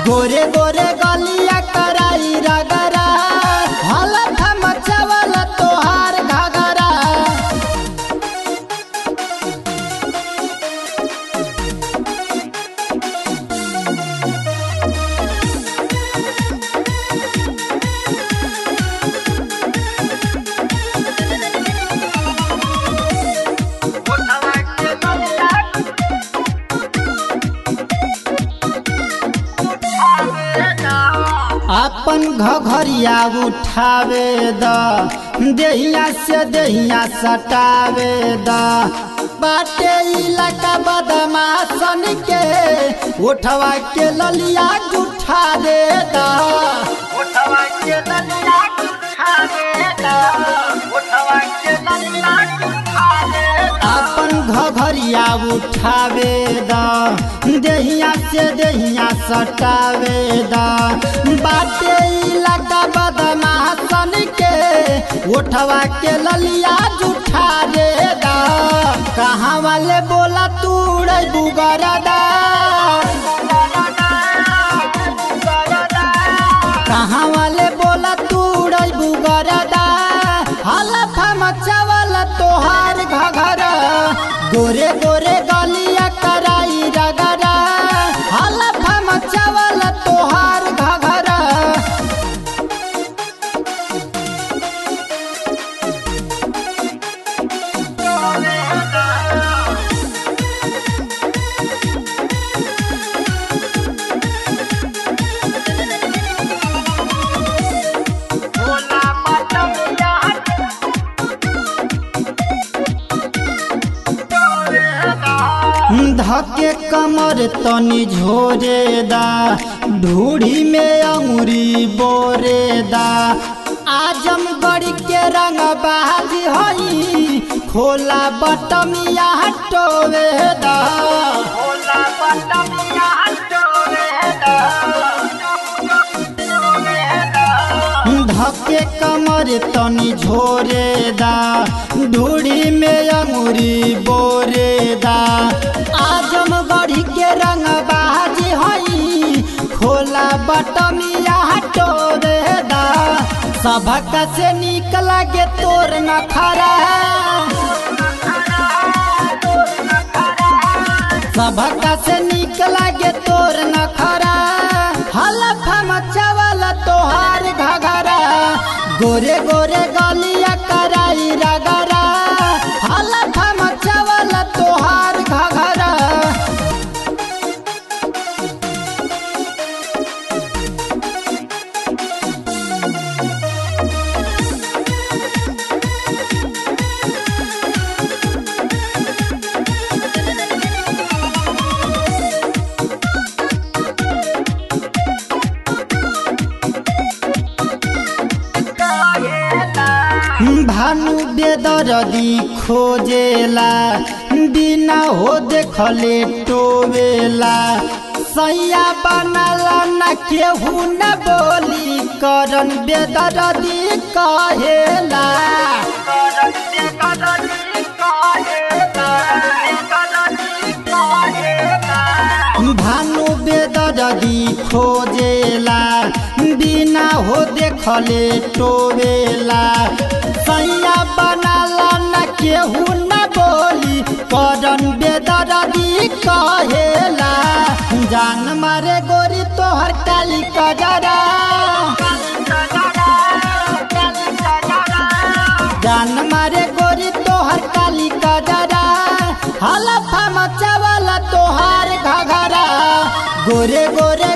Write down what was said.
गोरे गोरे गलिया कराई रगरा हालत मचवल तोहार घगरा अपन घघरिया उठावे द देहिया से देहिया सटावे द बाटे इलाका बदमाशन के उठवा के ललिया जुठा दे द उठवा के ललिया उठा देता उठवा के ललिया उठा देता अपन घघरिया उठावे द देहिया से देहिया सटावे द बाटे इलाका बदमाशन के उठवा के ललिया जुठा दे द कहाँ वाले बोला तू बुगरदा कहाँ वाले बोला तू बुगरदा हलफा मचावल तोहार घघरा गोरे गोरे गलिया कराई रगरा हलफा मचावल तोहार घघरा बोला पटमिया धके कमर तनी झोरे दा ढूढ़ी में अंगुरी बोरे दा आजमगढ़ के रंग बाजी हई खोला बटमिया टोवे दा बोला पटमिया टोरेदा धके कमर तनी झोरे दा ढूढ़ी में अंगुरी बोरे दा आजमगढ़ के रंग बाजी हई खोला बटमिया टोरे दा सबक से निक लागे तोर नखरा सबक से निक लागे तोर नखरा हलफा मचावल तोहार घघरा गोरे गोरे गलिया कराई रगरा हलफा मचावल तोहार घघरा भानु बेदरदी खोजेला बिना हो देखले टोवेला सैया बनला न केहू न बोली करन बेदरदी कहेला करन दे करनी काहेला करनी काहेला भानु बेदरदी खोजेला बिना हो देखले टोवेला सैया बनला न केहू न बोली करन बेदरदी कहेला जान मारे गोरी तोहर काली कजरा जान मारे गोरी तोहर काली कजरा हलफा मचावला तोहार घघरा गोरे गोरे